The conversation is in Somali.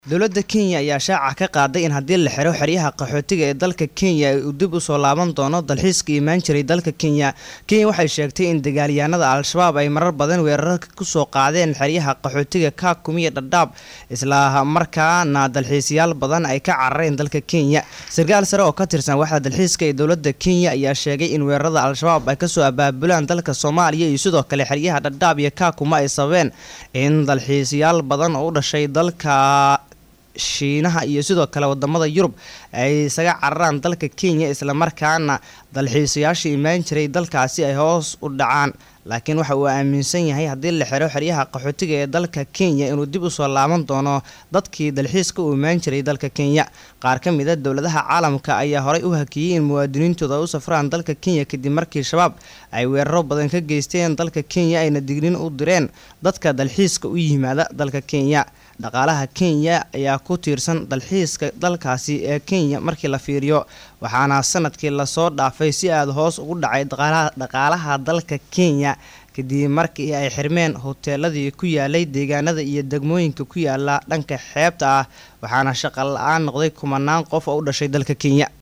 dowladda kenya ayaa shaaca ka qaaday in haddii la xiro xeryaha qaxootiga ee dalka kenya uu dib usoo laaban doono dalxiiska imaan jiray dalka kenya kenya waxay sheegtay in dagaalyahanada al-shabaab ay marar badan weerar kusoo qaadeen xeryaha qaxootiga kaakum iyo dhadhaab isla markaana dalxiisayaal badan ay ka carareen dalka kenya sarkaal sare oo ka tirsan waxda dalxiiska ee dowladda kenya ayaa sheegay in weerarada al-shabaab ay kasoo abaabulaan dalka soomaaliya iyo sidoo kale xeryaha dhadhaab iyo kaakuma ay sababeen in dalxiisayaal badan oo u dhashay dalka shiinaha iyo sidoo kale wadamada yurub ay isaga cararaan dalka kenya islamarkaana dalxiisayaasha imaan jiray dalkaasi ay hoos u dhacaan laakiin waxa uu aaminsan yahay haddii la xiro xeryaha qaxootiga ee dalka kenya inuu dib usoo laaban doono dadkii dalxiiska u imaan jiray dalka kenya qaar ka mid a dowladaha caalamka ayaa horey u hakiyey in muwaadiniintooda ay u safraan dalka kenya kadib markii shabaab ay weeraro badan ka geysteen dalka kenya ayna dignin u direen dadka dalxiiska u yimaada dalka kenya dhaqaalaha kenya ayaa ku tiirsan dalxiiska dalkaasi ee kenya markii la fiiriyo waxaana sanadkii lasoo dhaafay si aada hoos ugu dhacay dhaqaalaha dalka kenya kadib markii ay xirmeen hoteeladii ku yaalay deegaanada iyo degmooyinka ku yaala dhanka xeebta ah waxaana shaqo la-aan noqday kumanaan qof oo u dhashay dalka kenya